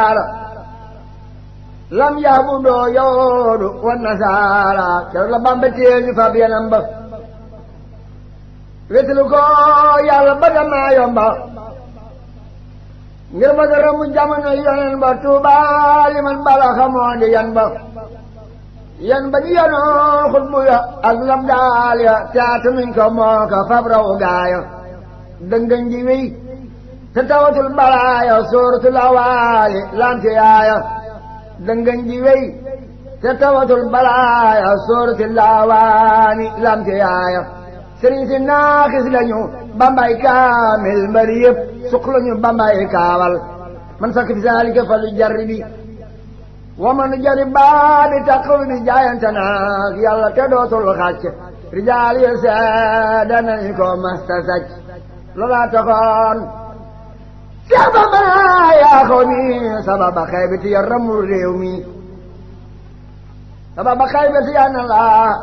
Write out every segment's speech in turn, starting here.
lam yaabudoo yawoodu wa nasaara keroog la Bamba téye ñu fab yanam ba wetlu ko yàlla ba damaa yomba ngir ma dara mu jamono yonen ba tuuba li man bala xamoo di yan ba yan ba ñu yanoon xutbu ya ak lam daal ya taata nuñ ko moo ko fab raw gaaya dëngëñ ji wéy te tawatul balaaya sóoratul awaali lamti yaaya dëngëñ ji wéy te tawatul balaaya sóoratul awaani lamti yaaya sëriñ si naaxis lañu bambay kaamil mbari yëpp suq lañu bambay kaawal man sakk fi saalika fa lu jarri bi wa man jari baa bi taqaw bi jaayante naag yàlla te dootul xàcc rijaal yi seede nañu ko masta sàcc loolaa taxoon sababa yaa ko mi sababa xaybati ya ramul réew mi sababa xaybati ya na laa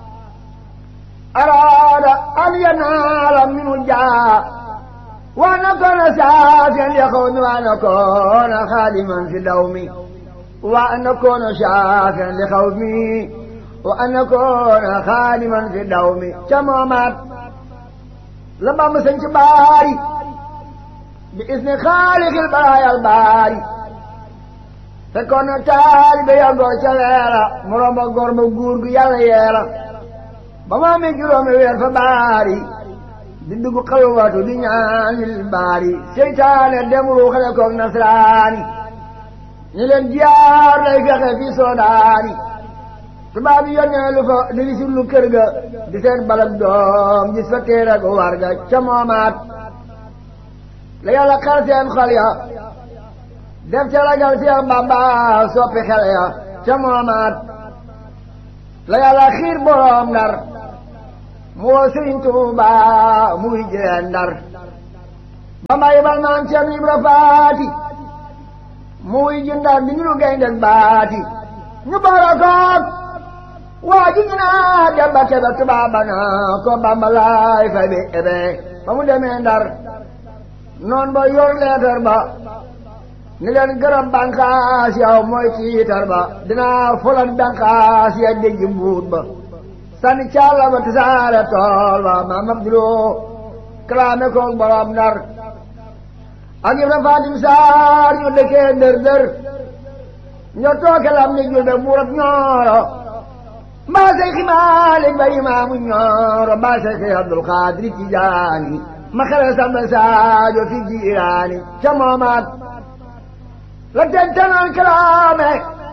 araada an yanaala minu jaa wa nakoona saafiyan li xawmi wa nakoona xaadiman fi dawmi wa nakoona saafiyan li xawmi wa nakoona xaadiman fi dawmi ca moomaat la Bamba sañ ci baari bi isni xaalixil baraayal baari fekkoon na taalibe ya góor ca leera mu romba góor ba guur gu yàlla yeera ba mu amee juróomi weer fa baari di dugg xalwatu di ñaanil baari seytaane dem ruuxale koog nasraani ñi leen jiyaar lay fexe fi soodaani tubaab yi yónnee lu fa di wisit lu kër ga di seen balak doom gis fa téere gu war ga ca moomaat la yàlla xar seen xol ya def ca ragal Seex Bamba soppi xel ya ca moomaat la yàlla xiir boroom ndar mu woo Sëriñ Tuuba muy jëleen ndar Bamba yebal maam Cerno Ibra Faati muy ji ndar di ñu gaynde baati ñu boole koog waa ji ñu naa demba kebe tubaaba na ko Bamba laay fay bi ebe ba mu demee ndar noon ba yor leetar ba ni leen gërëm bànqaas yow mooy tiitar ba dinaa fulan bànqaas ya dégg mbuut ba sànni caala ba tisaare tool ba maam Abduloo kalaame koog borom ndar ak Ibra Fatim Saar ñu dëkkee dër dër ñoo tooke lam ni julbe buurab ñooro mbaa say ximaalik ba imaamu ñooro mbaa say xi Abdul Xaadir Tijaani ma xele samba saajo fi jiiraani ca moomaat la tentanoon kalaame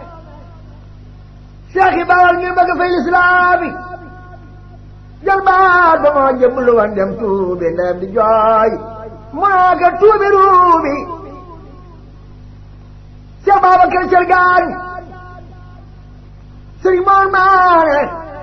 seexi bawal ngir bëgg fay lislaami jël baat ba moo jëblu woon dem tuubi ndem di jooy mu naa ka tuubi ruubi seex Babakar Cergaan sëriñ moon maane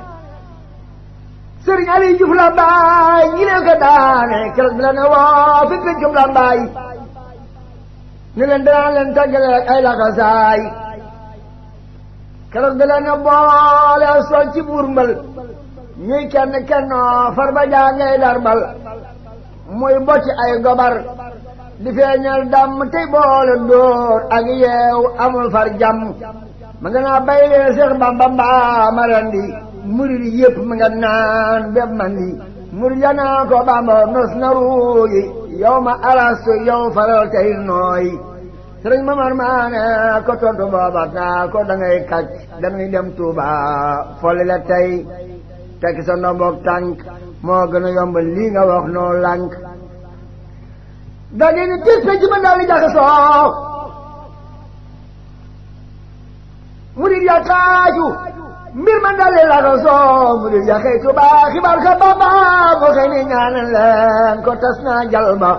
sëriñ Ali Juuf la baay ñi leen ko daane keroog bi la ne woo fi pencum la baay ni leen danaa leen tàggale ak ay laxasaay keroog bi la ne boole sol ci buur mbal ñuy kenn kennoo far ba jàngay darbal muy bocc ay gobar di feeñal dàmm tey boole dóor ak yeew amul far jàmm ma nga naa bay lee Seex Bamba mbaa marandi murid yëpp ma nga naan bépp mandi murid ya naa ko Bamba nos na ruuyi yow ma alastu yow faral tey nooy sëriñ Mamar Maane ko tontu booba naa ko da ngay kàcc dañuy dem Tuuba folli la tey tekki sa ndomboog tànk moo gën a yomb lii nga wax noo lànk da di ni tis pe ci ma daal di jaxasoo murid ya kaaju mbir ma daal di laxasoo murid ya xëy Tuuba xibaar ka Bamba mu xëy ni ñaanal leen ko tas naa jal ba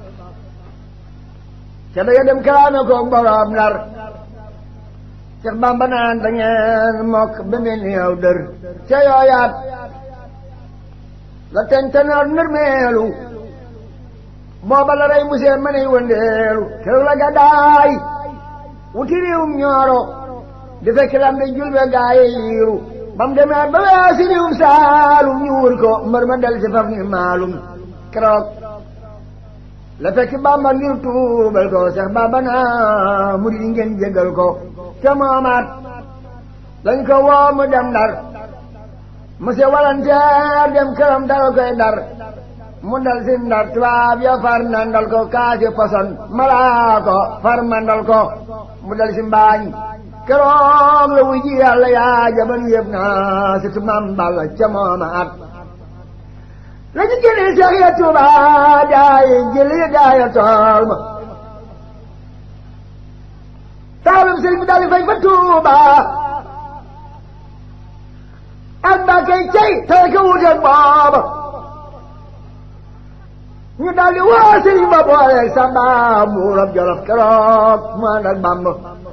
ca da dem kalaame ko borom nar Seex Bamba naan da ngeen mokk ba mel ni yow dër ca yooyaat la tentanoor nërmeelu booba la rey musee ma ney wëndeelu keroog la gàddaay wuti réewum ñooro di fekk lam di julbe gaaye yiiru bam demee ba weesi réewum saalum ñu wur ko mbër ma del si faf ni maalum keroog la fekk bamba ngir tuubal ko seex bamba naa murid yi ngeen jégal ko te moomaat lañ ko woo mu dem ndar monsieur walanteer dem këram dara koy dar mu dal si ndar tubaab ya far nandal ko kaasi poson malaa ko far mandal ko mu dal si mbaañ keroog la wuy ji yàlla yaa jaban yëpp naa surtout mam balla ca mooma at la ñu génne seex ya tuuba daay jëli daaya tool ma taalum sëriñ bi daal di fay fa tuuba ak mbàkkey cey tey ko wuteeg booba ñu daal di woo sëriñ ba booleeg samba buurab jolof keroog mu ànd ak bamba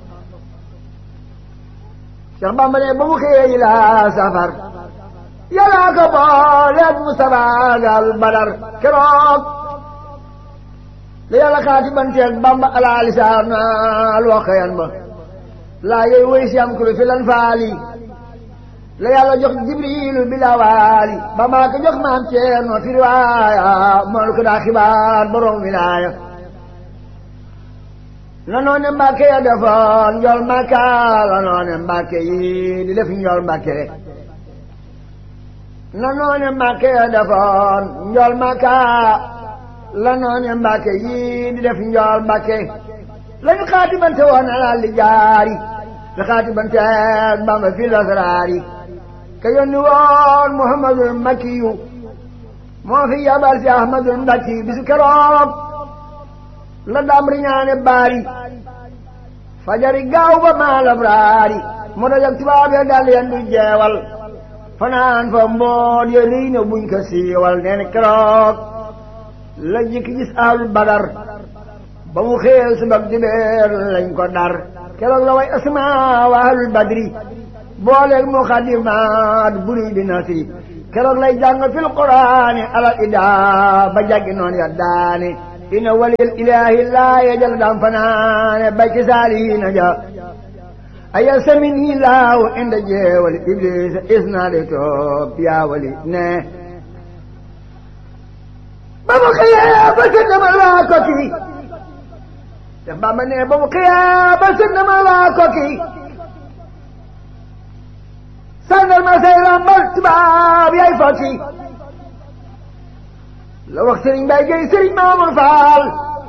Cheikh Bamba ne ba mu xëyee yi laa safar yàllaa ko booleeg Mustafa gal badar keroog la yàlla xaati banteeg Bamba alaa lisaan al waxayan ba laa yooyu woy si am kulu fi lan faali la yàlla jox jibrilu bilawaali ba maa ko jox maam Ceerno fi riwaaya moolu ko daa xibaar borom wilaaya la noone mbàkke ya defoon njool mbàkka la noone mbàkke yi di def njool mbàkke la noone mbàkke ya defoon njool mbàkka la noone mbàkke yi di def njool mbàkke lañu xaatibante woon alal li jaari la xaatibante Bamba fi lasraari ka yónni woon Muhammadul Makkiyu moo fi yabal si Ahmadul Mbakki bisu keroog la dam riñaane baari fajari gaaw ba maalam raari mu dajak tubaab ya dal yen du jeewal fanaan fa mboot ya riy na buñ ko siiwal nee na keroog la jikki gis ahlul badar ba mu xeel subak dibeer lañ ko dar keroog la way asma wa ahlul badri booleeg muxadimaat buri bi nasri keroog lay jàng fil quraani alal ida ba jàggi noon ya daane ina walil ilahi laa yajal dam fanaane bay ci saalihiina ja aya samini laaw inda jeewali iblisa isnaade toop yaa wali ne ba mu xëyee ba sëndamal waa koki te Bamba ne ba mu xëyee ba sëndamal waa koki sàngal ma say rambal tubaab yaay fokki la wax sëriñ Mbay Géy sëriñ Maamul Faal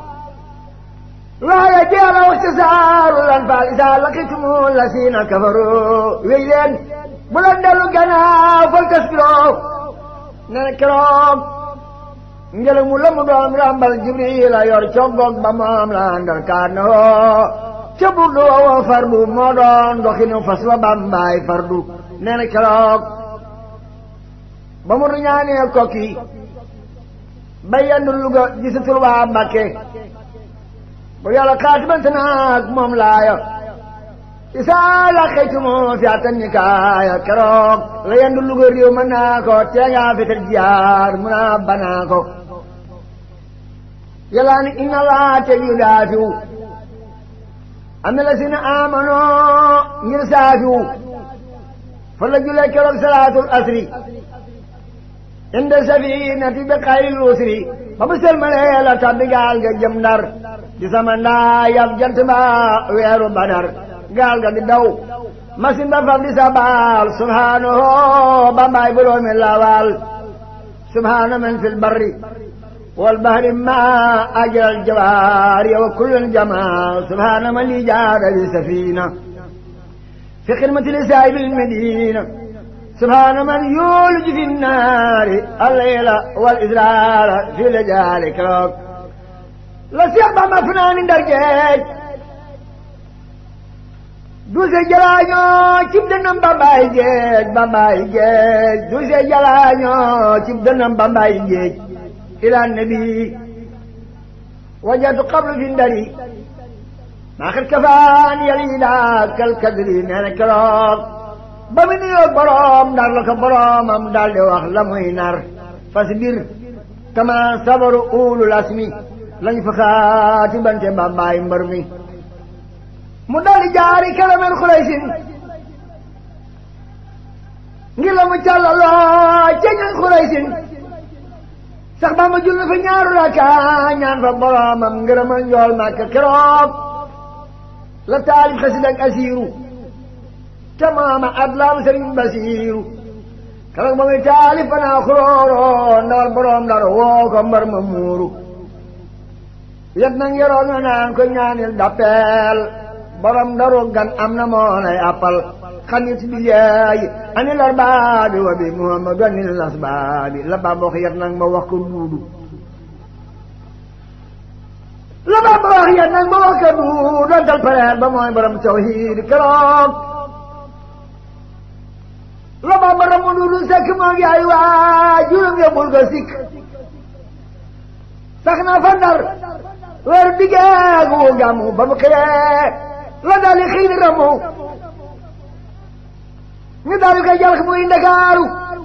waaye jeela wax ca saaru lan faal isaa laqitumu la siina kafaru wéy leen bu leen dellu gannaaw fal tasbiroo ne na keroog ngelaw mu la mu doon rambal Jibril a yor coggoog ba moom la àndal kaan na hoo ca burdu woo fardu moo doon doxinu fas wa bambaay fardu nee na keroog ba mu riñaanee kokki ba yendu Luga gisatul waa Mbàkke bu yàlla xaatibante naag moom laaya isaa la xëytumo fi atan ni kaaya keroog la yendu Luga réew mën naa ko teengaa fetal jiyaar mun a banaa ko yàlla ni inna laa te yu daafiw am na la si na amanoo ngir saafiw fa la julee keroog salaatul asri inda safinati bi xayril usri ba mu sëlmalee la tabbi gaal ga jëm ndar di sama ndaa yab jant ba weeru badar gaal ga di daw masin ba faf di sabaal subhaanahu bambaay buloomi lawal subhaana man fil barri wal bahri ma ajral jawaari wa kullun jamaa subhaana man li jaada bi safina في خدمة لسائب المدينة سبحان من يولج في النار الليل والإزرار في لجال كروك لا سيقبع ما فنان درجات دوسي جلانيو تبدنم بامباي جيج بامباي جيج دوسي جلانيو تبدنم بامباي جيج إلى النبي وجدت قبل في الدري maa xet kafaan yàlla yi daal kal kadri nee na keroog ba mu nuyoo boroom ndar la ko boroomam daal di wax la muy nar fas bir kama sabaru ulul asmi lañ fa xaati bante bambaay mbër mi mu daal di jaari kalamen xuraysin ngir la mu càllaloo ca ñan xuraysin sax ba ma jul na fa ñaaru raka ñaan fa boromam ngërëmal njool màkk keroog la taalif xasida ak asiiru te maama adlaam sëriñ basiiru keroog ba muy taalif fanaa xulooro ndawal borom dara woo ko mbar ma muuru yet nag yoroon na naan ko ñaanil dappeel borom daru gan am na moo nay appal xanit bi yeey ani lar baabi wa bi muhammadu anil nas baabi la bamba wax yet nag ma wax ko duudu la bamba wax yet nag ma wax ko duudu dontal pareer ba mooy borom tawhiid keroog la bamba ramu duudu sekk moo ngi ay waa juróom yóbbul ko sikk sax na fa ndar weer diggeegu wu gàmmu ba mu xëyee la daal di xëy di ramu ñu daal di koy jàll muy ndakaaru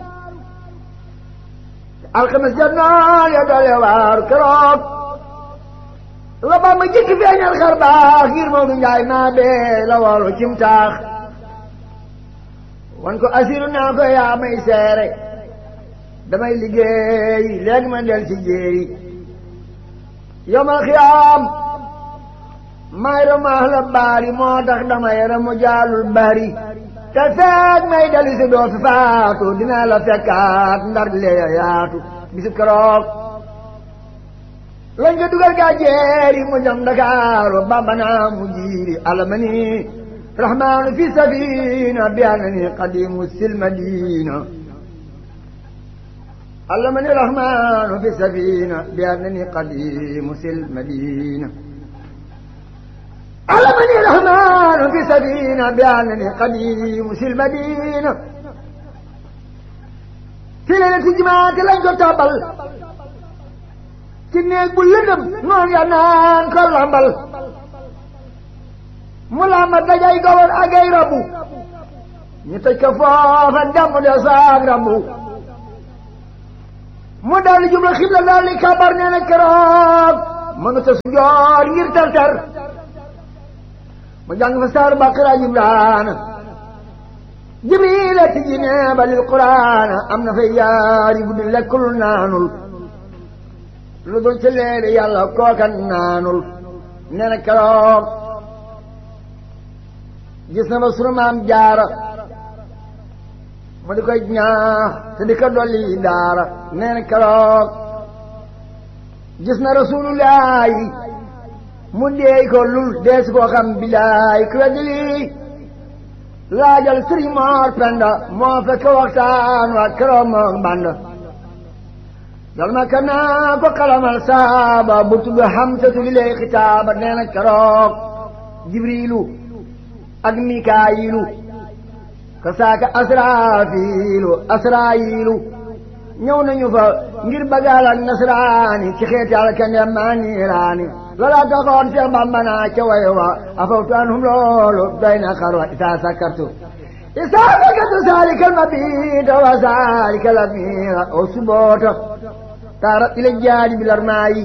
alxames jot naa ya doole waaru keroog la ba ma jëkk feeñal xar baax ngir Maodo Njaay maa bee la woolu cim taax wan ko asiru naa ko yaa may seere damay liggéey léegi ma del ci jéeri yomal xiyaam may ramaax la baari moo tax damay ramu jaalul bari te feeg may dali si doo fi faatu dinaa la fekkaat ndar lee yaatu bisu keroog lañ ko dugal gaa jeeri mu jëm Dakaaru Bamba naa mu jiiri alamani rahmaanu fi safina bi anani qadimu sil madina alamani rahmaanu fi safina bi anani qadimu sil madina علمني الرحمن في سبينا بأنني قديم في المدينة في ليلة جماعة لن تتابل كنيك بلدم نون ينان كل عمل ملامة دجاي قول أجاي ربو نتكفاف الدم دساق ربو مدال جملة خبلة ذلك كبرنا نكراب من تسجار يرتلتر mu jàng fa saar baqara jibraana jibrila tijji neeba lil quraana am na fay yaari guddi lekkul naanul lu dul ci leeri yàlla kookan naanul nee na keroog gis na ba sunu maam jaara mu di koy ñaax te di ko dolli daara nee na keroog gis na rasulullaahi mu deey ko lul dees koo xam bilaay ku weddi lii laajal sëriñ Moor Penda moo fekk waxtaan wa keroog moom band dal ma kanaa ko xalamal saaba bu tudd Hamsatu li lay xitaaba nee na keroog Jibriilu ak Mikaayilu ka saaka Asraafiilu Asraayilu ñëw nañu fa ngir bagaal ak nasraani ci xeeti alkande maa niiraani loolaa taxoon Seex Bamba naa ca way wa afawtu anhum loolu doy na xarwa isaa sakkartu isaa sakkartu saalikal mabiita wa saalikal amiira o suboota taara ila jaadi bilar maayi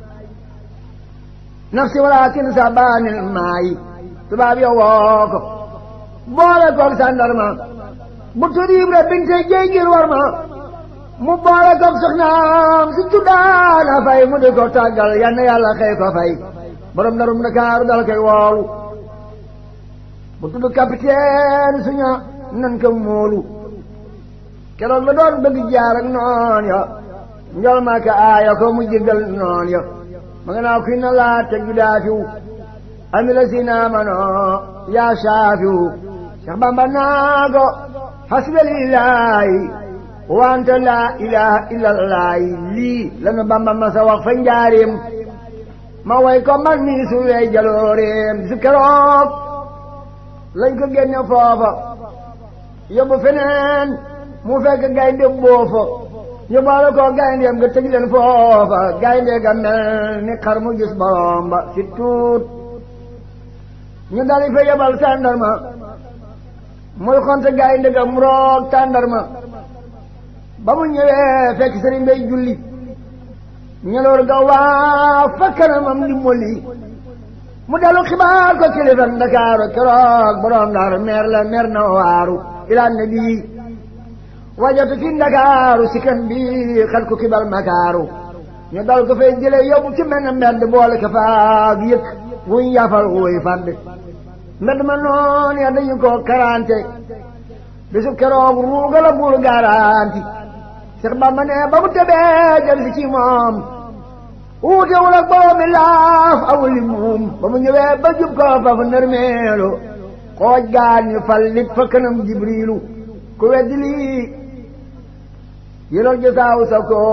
nafsi walaakin sabaanil maayi tubaab yo woo ko boole koog sandarma bu turiib ra binte jey ngir war ma mu boole koog soxnaam si tuddaana fay mu di ko tàggal yann yàlla xëy ko fay borom darum Ndakaaru dal koy woowu bu tudd capitaine suña nan ko móolu keroog la doon bëgg jaar ak noon ya njol maa ka aaya ko mu jéggal noon ya ma nga naa kuy na laa teg ju daafiw ami la si naamano yaa saafiw Cheikh Bamba naa ko hasbalillahi wante laa ilaha illallaahi lii lanu Bamba ma sa wax fa njaareem ma way ko man nii su wey jalooreem su keroog lañ ko génne foofa yóbbu feneen mu fekk gaynde boofa yóbbaale ko gayndeem nga tëj leen foofa gaynde ga mel ni xar mu gis borom ba si tuut ñu dali fa yebal tàndarma muy xonte gaynde ga mu roog tàndarma ba mu ñëwee fekk sëriñ bay julli ñeloor ga waa fa kanamam di molli mu dellu xibaar ko kilifa Ndakaaru keroog borom Ndar meer la meer na waaru ilaa nabi wajatu fi ndakaaru si kan bi xel ku kibal makaaru ñu dal ko fay jële yóbbu ci mel ne mbedd boole ko faag yëkk wuñ yafal wuy fàdd mbedd ma noon ya dañu ko karante bisu keroog ruuga la bul garanti Seex Bamba ne ba mu tebee jël si ci moom wuutewul ak boobu mi laaf awuli muum ba mu ñëwee ba jub ko fa fa nërmeelu xooj gaan ñu fal nit fa kanam jibriilu ku weddi lii yëlal jësaaw sa ko